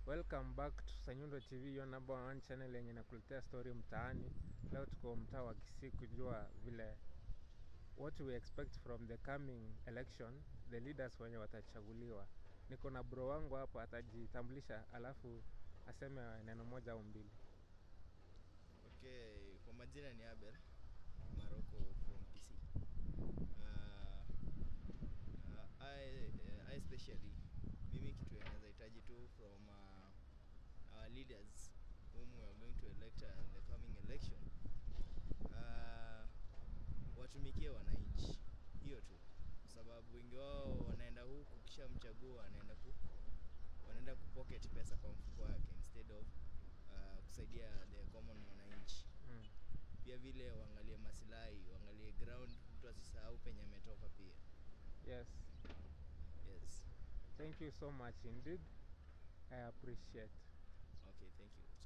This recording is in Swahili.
Welcome back to Sanyundo TV, your number one channel yenye nakuletea story mtaani. Leo tuko mtaa wa Kisii kujua vile what we expect from the coming election, the leaders wenye watachaguliwa. Niko na bro wangu hapa, atajitambulisha alafu aseme neno moja au mbili. Okay, kwa majina ni Abel Maroko from PC. Uh, uh, I, uh, I especially mimi kitu naweza hitaji tu from uh, our leaders whom we are going to elect uh, in the coming election uh, watumikie wananchi, hiyo tu, kwa sababu wengi wao wanaenda huku kisha mchagua wanaenda ku wanaenda kupocket pesa kwa mfuko wake instead of uh, kusaidia the common mwananchi Mm. pia vile waangalie masilahi, waangalie ground, mtu asisahau penye ametoka pia. Yes. Yes. Thank you so much indeed. I appreciate. Okay, thank you.